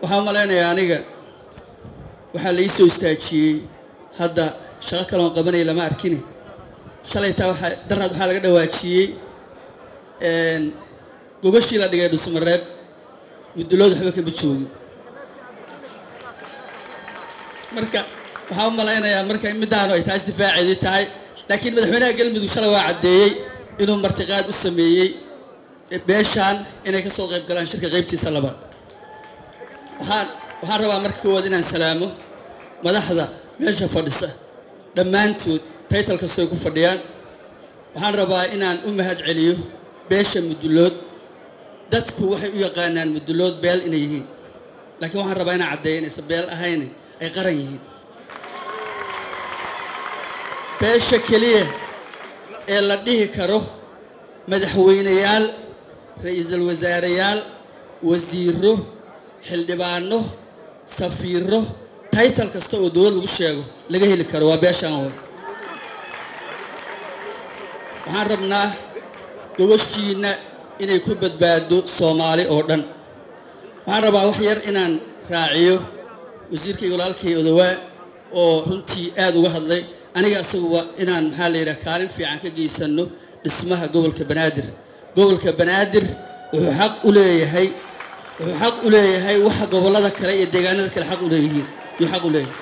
waxaan u malaynayaa aniga waxaa la ii soo istaajiyey hadda shaqo kaloon qabanaya lama arkini shalaytaa waxaa daraad waxaa laga dhawaajiyey gogashii la dhigay dhusmareeb muddulood waxba kama joogin marka waxaan u malaynayaa marka middaanu ay taas difaaceedii tahay laakiin madaxweynaha galmudug shalay waa caddeeyey inuu martiqaad u sameeyey beeshaan inay ka soo qayb galaan shirka qaybtiisa labaad waxaan waxaan rabaa marka koowaad inaan salaamo madaxda meesha fadhisa dhammaantood taytal kastoo ay ku fadhiyaan waxaan rabaa inaan u mahad celiyo beesha muddulood dadku waxay u yaqaanaan muddulood beel inay yihiin laakiin waxaan rabaa inaan caddeeyo inaysan beel ahayn ay qaran yihiin beesha keliya ee la dhihi karo madaxweyneyaal ra-iisul wasaareyaal wasiiro xildhibaano safiiro taytal kasta oo dowlad lagu sheego laga heli karo waa beeshaan way waxaan rabnaa gobashiinna inay ku badbaado soomaali oo dhan waxaan rabaa wax yar inaan raaciyo wasiirkayga walaalkay odawaa oo runtii aada uga hadlay aniga isaguba inaan maxaa la yidhaha kaalin fiican ka geysano dhismaha gobolka banaadir gobolka banaadir wuxuu xaq u leeyahay wuxuu xaq u leeyahay waxa gobollada kale iyo deegaanada kale xaq u leeyihiin yuu xaq u leeyahay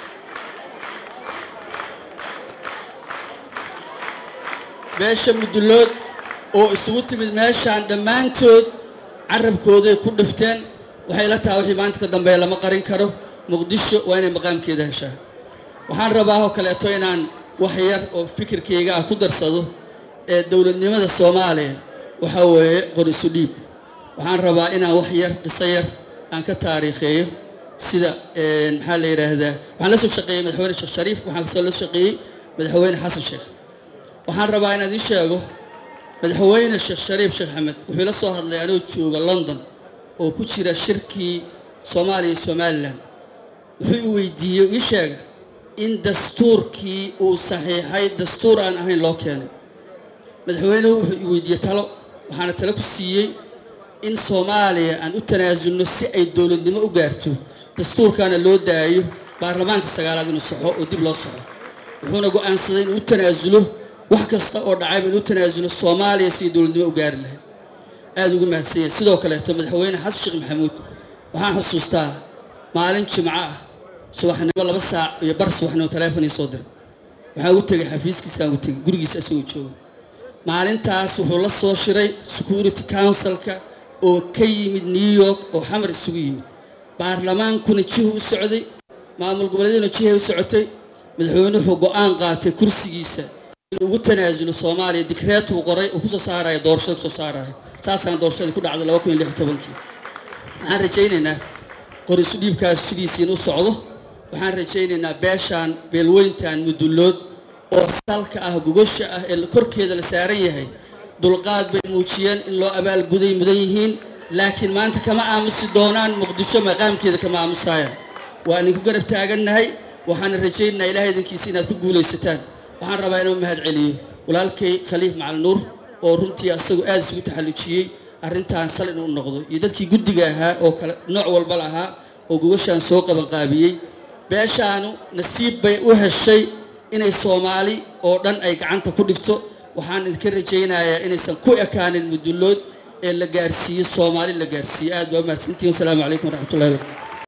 beesha muddulood oo isugu timid meeshaan dhammaantood carabkooday ku dhifteen waxay la tahay wixii maanta ka dambeeya lama qarin karo muqdisho waa inay maqaamkeeda heshaa waxaan rabaa oo kaleeto inaan wax yar oo fikirkayga ah ku darsado ee dowladnimada soomaaliya waxaa weeye qor isu dhiib waxaan rabaa inaan wax yar qiso yar aan ka taariikheeyo sida maxaa la yidhaahdaa waxaan la soo shaqeeyey madaxweyne sheekh shariif waxaan kasoo la shaqeeyey madaxweyne xasan sheekh waxaan rabaa inaan idiin sheego madaxweyne sheekh shariif sheekh axmed wuxuu la soo hadlay anoo jooga london oo ku jira shirkii soomaaliya iyo somalilan wuxuu i weydiiyey ii sheega in dastuurkii uu saxiixay dastuur aan ahayn loo keenay madaxweynuhu wuxuu i weydiiyey talo waxaana talo ku siiyey in soomaaliya aan u tanaasulno si ay dowladnimo u gaarto dastuurkaana loo daayo baarlamaanka sagaalaad inuu saxo oo dib loo saxo wuxuuna go-aansaday inuu u tanaasulo wax kasta oo dhacayba inuu tanaasulo soomaaliya sidii dowladnimo u gaari lahayd aada ugu mahadsanyay sidoo kaleeto madaxweyne xasan sheekh maxamuud waxaan xusuustaa maalin jimco ah subaxnimo laba saac iyo bar subaxnimo taleefon ii soo diray waxaan ugu tegay xafiiskiisaan ugu tegay gurigiisa isagoo jooga maalintaas wuxuu la soo shiray security councilka oo ka yimid new york oo xamar isugu yimid baarlamaankuna jihu u socday maamul goboleedyaduna jihay u socotay madaxweyne wuxuu go-aan qaatay kursigiisa inuu ugu tanaasulo soomaaliya dikreetuu qoray uu kusoo saaraya doorashada kusoo saaraya saasaan doorashadii ku dhacday laba kun iyo lix iyo tobankii waxaan rajaynaynaa qor isu dhiibkaas sidiisii inuu socdo waxaan rajaynaynaa beeshaan beelweyntan mudullood oo salka ah gogosha ah ee korkeeda la saaran yahay dulqaad bay muujiyeen in loo abaalguday mudan yihiin laakiin maanta kama aamusi doonaan muqdisho maqaamkeeda kama aamusayaan waa idinku garab taagannahay waxaana rajaynaynaa ilahay idinkiisa inaad ku guulaysataan waxaan rabaa inuu mahad celiyo walaalkay khaliif macal nuur oo runtii asagu aada isugu taxallujiyey arrintan sal inuu noqdo iyo dadkii guddiga ahaa oo kale nooc walba lahaa oo gogashaan soo qabanqaabiyey beeshaanu nasiib bay u heshay inay soomaali oo dhan ay gacanta ku dhigto waxaan idinka rajaynayaa inaysan ku ekaanin mudullood ee la gaarsiiyo soomaali la gaarsiiyo aad baa umahadsantihin wasalaamu calaykum waraxmatullahi wabarakatu